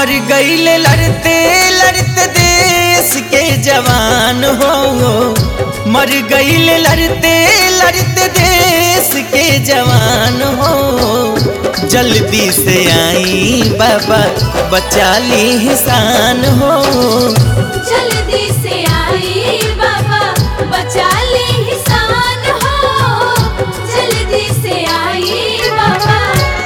मर गईले लड़ते लड़ते देश के जवान हो मर गईले लड़ते लड़ते देश के जवान हो जल्दी से आई बाबा बचा ली हिसान हो जल्दी से आई बाबा बचा ले हिसान हो जल्दी से आई बाबा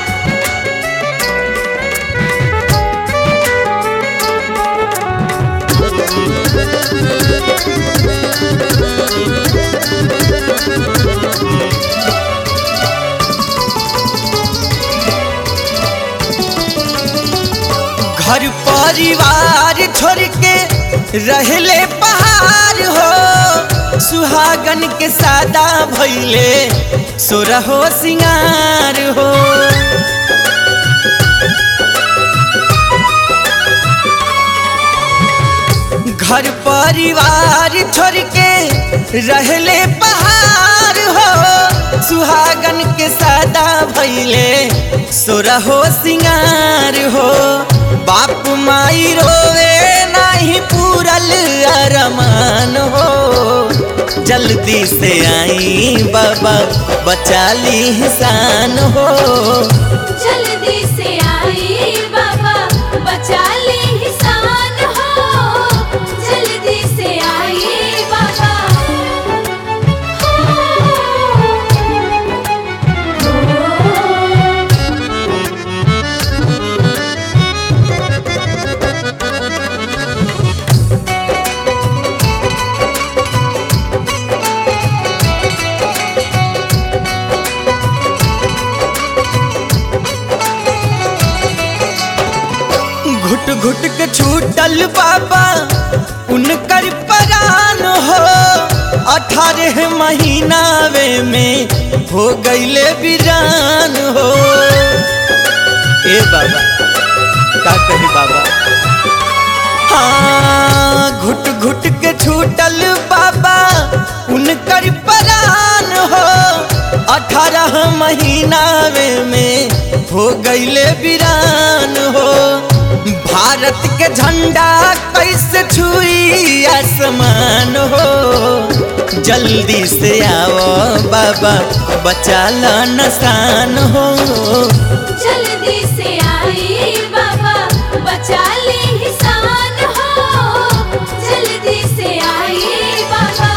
घर परिवार छोड़ के रहले पहाड़ हो सुहागन के सादा भैले सोरहो सिंगार हो घर परिवार छोड़ के रहले पहाड़ हो सुहागन के सादा भैले सोरहो सिंगार हो बाप माई रोवे नाही पूरल अरमान हो जल्दी से आई बाबा बचा ली हिसान हो जल्दी से आई बाबा बचा ले हिसान हो जल्दी से आई बाबा घुट घुट के छूटल बाबा उनकर परान हो अठारह महीनावे में हो गईले बिरान हो ए बाबा का कही बाबा हाँ घुट घुट के छूटल बाबा उनकर परान हो अठारह महीनावे में हो गईले बिरान हो भारत के झंडा कैसे छुई आसमान हो जल्दी से आओ बाबा बचा ला नसान हो जल्दी से आई बाबा बचा ले हिसान हो जल्दी से आई बाबा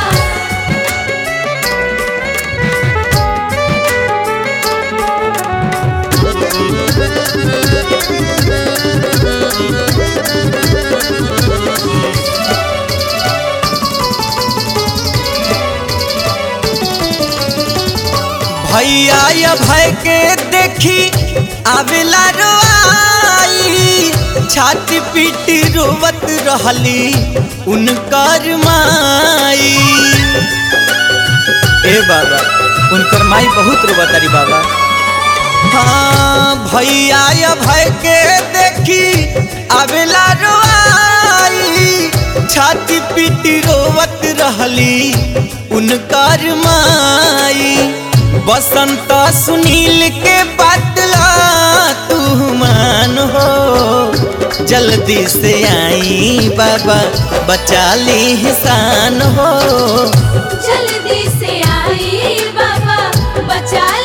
भैया या भय के देखी आवेला रोआई छाती पीटी रोवत रहली उनकर माई ए बाबा उनकर माई बहुत रोवतारी बाबा हाँ भैया या भय के देखी आवेला रोआई छाती पीटी रोवत रहली उनकर माई बसंत सुनील के बदला तू मान हो जल्दी से आई बाबा बचा ली हिसान हो जल्दी से आई बाबा बचा